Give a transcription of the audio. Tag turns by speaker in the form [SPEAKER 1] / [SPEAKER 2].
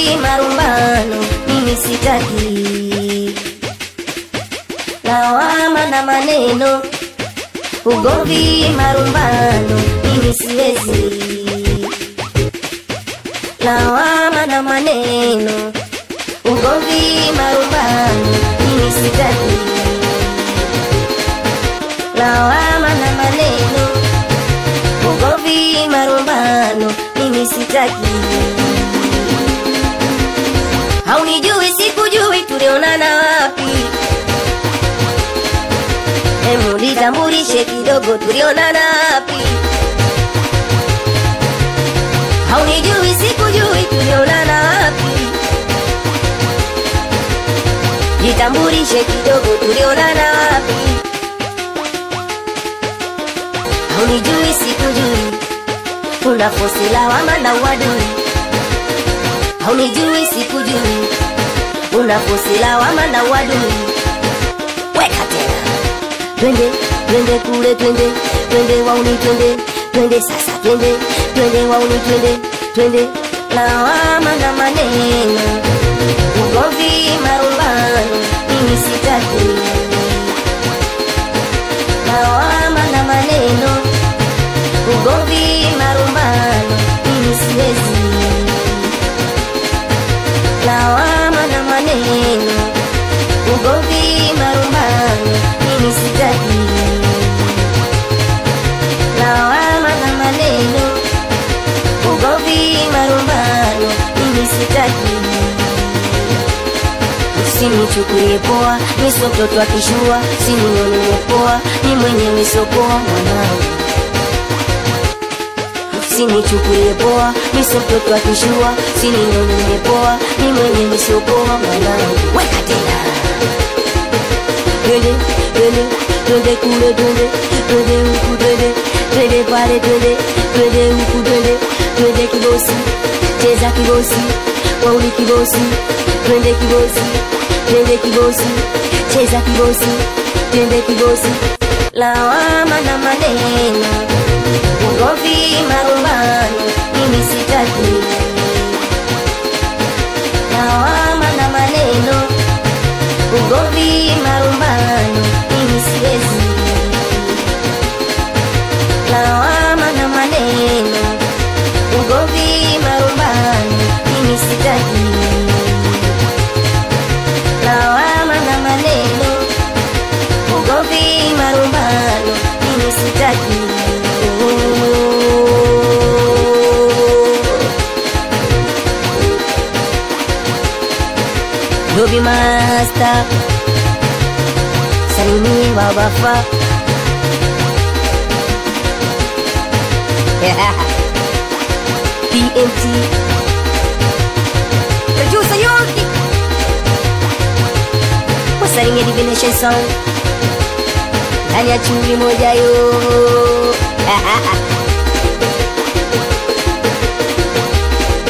[SPEAKER 1] Ugomvi, marumbano, mimi sitaki lawama na maneno. Ugomvi, marumbano, mimi siwezi lawama na maneno. Ugomvi, marumbano, mimi sitaki lawama na maneno. Ugomvi, marumbano, mimi sitaki. Haunijui, sikujui, tulionana wapi? Hemu nitambulishe kidogo, tulionana wapi? Haunijui, sikujui, tulionana wapi? Jitambulishe kidogo, tulionana wapi? Haunijui, sikujui, una fosi lawama na uadui. Haunijui, sikujui, una fosi lawama na uadui. Weka tena, twende twende kule, twende twende wauni, twende twende sasa, twende twende wauni, twende twende lawama na maneno, ugomvi, marumbano, mimi sitaki lawama na maneno, ugomvi, marumbano, mimi siwezi lawama na maneno, ugomvi, marumbano, mimi sitaki lawama na maneno, ugomvi, marumbano, mimi sitaki. Usinichukulie poa, mi sio mtoto akishua, sinione nimepoa, ni mwenyewe sio poa mwanangu. Usinichukulie poa, mi sio mtoto akishua, sinione nimepoa, ni mwenyewe sio poa mwanangu. Weka tena twende twende twende kule twende twende huku twende twende pale twende twende huku twende twende kibosi cheza kibosi wauli kibosi twende kibosi twende kibosi cheza kibosi twende kibosi lawama na maneno ugomvi marumbano mimi sitaki lawama na maneno ugomvi marumbano mimi siwezi lawama na maneno ugomvi marumbano mimi sitaki lawama na maneno ugomvi marumbano mimi sitaki Dobi Master Salimie wawafa PMT Producer Yoki Wasalimie Divination Song Ndani ya chumvi moja yo